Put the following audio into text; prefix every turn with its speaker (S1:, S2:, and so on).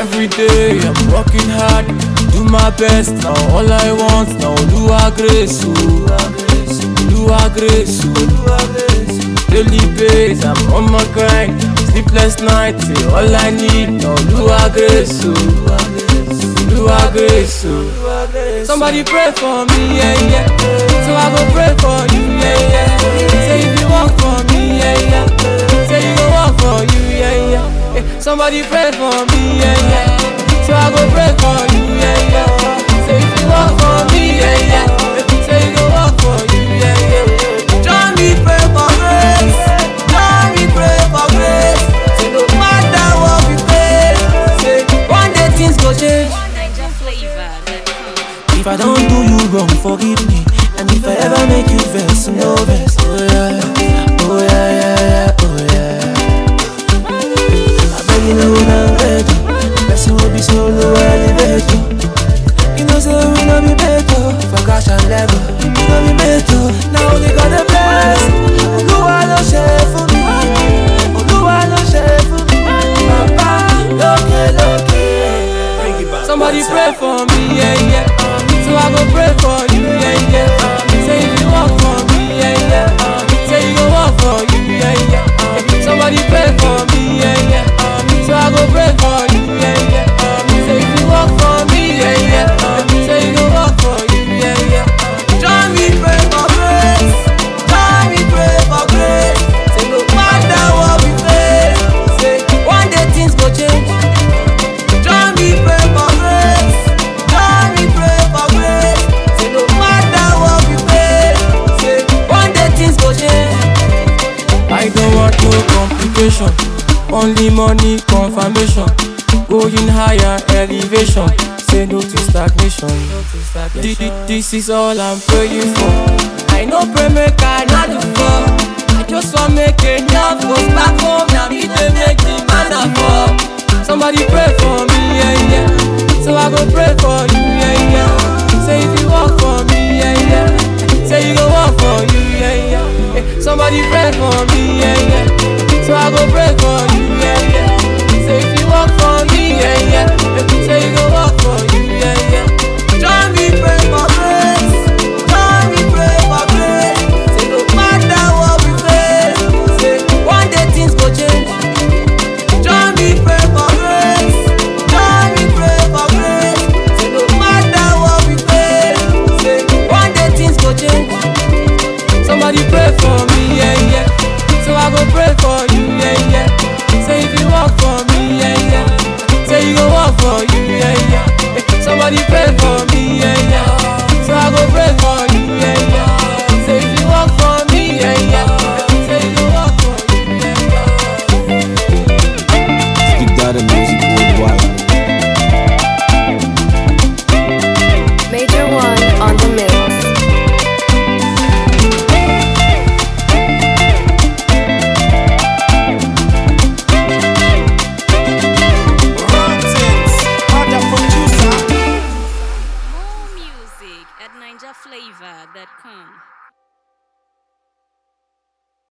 S1: Every day I'm working hard, do my best. Now all I want now Lua grace, Lua grace, Daily base, I'm on my grind. Sleepless nights, eh, all I need now Lua grace, Lua grace. Somebody pray for me, yeah, yeah. So I go pray for you, yeah, yeah. Say if you walk for me, yeah, yeah. Say you go walk for you, yeah, yeah. Eh, Somebody pray for me, yeah, yeah. So I go pray for you, yeah, yeah. Say if you walk for me, yeah, yeah. Eh, Say you go walk for you, yeah, yeah. Join me pray for grace. Join me pray for grace. Say no matter what we face, say one day things go change.
S2: Niger flavor.
S3: If I don't do you wrong, forgive me. And if I ever make you vex, no vex. Oh yeah, oh yeah, yeah, yeah, oh yeah. I beg you know when I'm ready. Person will be so low, elevator. You know, say we no be better. If I crash and level, we no be better. Now only got the best. Oluwa no share for me. Oluwa no share for me. Papa, loke, loke. Bring it back.
S1: Somebody pray for me, yeah, yeah. So I go pray for you, yeah, yeah. Say if you walk for me, yeah, yeah. Say you go walk for you, yeah, yeah. Somebody pray for me, yeah, yeah. So I go pray for you, yeah, yeah. Say if you walk for me, yeah, yeah. Say you go walk for you, yeah, yeah. Join me pray for grace. Join me pray for grace. Say no matter what we face, say one day things go change. Join me pray for grace. Join me pray for grace. Say no matter what we face, say one day things go change. I don't want no complication, only money confirmation. Going higher elevation, say no to stagnation. Thi- thi- This is all I'm praying for. I know pray make I not do fall. I just want make enough goes back home. Now me they make the man fall. Somebody pray for me, yeah, yeah. So I go pray for you, yeah, yeah.